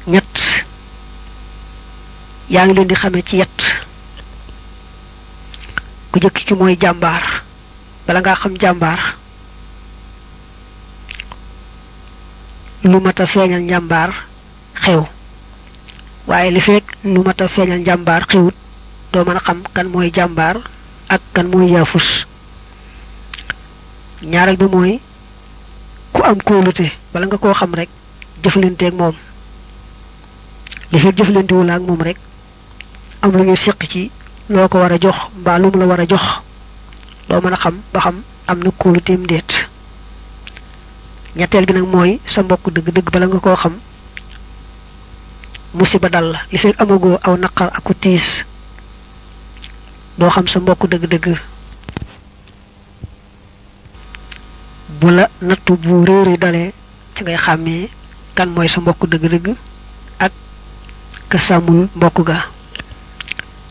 ñett yaa ngi leen di xamee ci yett ku jëkk ki mooy jàmbaar bala ngaa xam jàmbaar lu mat a feeñal njàmbaar xew waaye li fekk lu mat a feeñal njàmbaar xewut doo mën a xam kan mooy jàmbaar ak kan mooy yaafus ñaareel bi mooy ku am kóolute bala nga koo xam rek jëflanteeg moom li fekk jëflantewul ak moom rek am lu ñu seq ci loo ko war a jox mbaa lu mu la war a jox doo mën a xam ba xam am na kóoluteem déet ñetteel bi nag mooy sa mbokk dëgg-dëgg bala nga koo xam musiba dal la li fekk amagoo aw naqar aku tiis doo xam sa mbokk dëgg-dëgg bu la nattu bu réeri dalee ci ngay xàmmee kan mooy sa mbokk dëgg-dëgg ak ka sàmmul mbokk ga